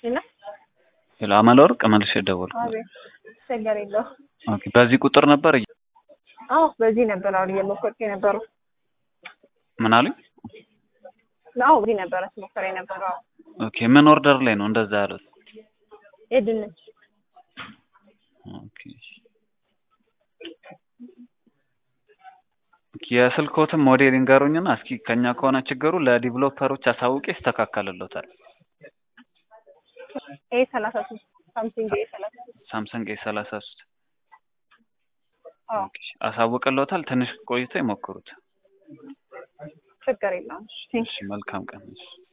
እና ሄሎ አመለወርቅ መልሼ ደወልኩ። አቤት ችግር የለው። ኦኬ በዚህ ቁጥር ነበር እየ- አዎ በዚህ ነበር አሁን እየሞከርኩ የነበረው። ምን አሉኝ? አዎ በዚህ ነበረ ስሞከር የነበረው። ኦኬ ምን ኦርደር ላይ ነው እንደዛ ያሉት? የድንች ኦኬ ኦኬ፣ የስልክዎትን ሞዴል ይንገሩኝና እስኪ ከኛ ከሆነ ችግሩ ለዲቨሎፐሮች አሳውቄ ይስተካከልሎታል። ኤ ሰላሳ ሶስት ሳምሰንግ ኤ ሰላሳ ሶስት ሳምሰንግ ኤ ሰላሳ ሶስት አዎ አሳውቅልዎታል። ትንሽ ቆይቶ ይሞክሩት። ችግር የለውም። እሺ መልካም ቀን። እሺ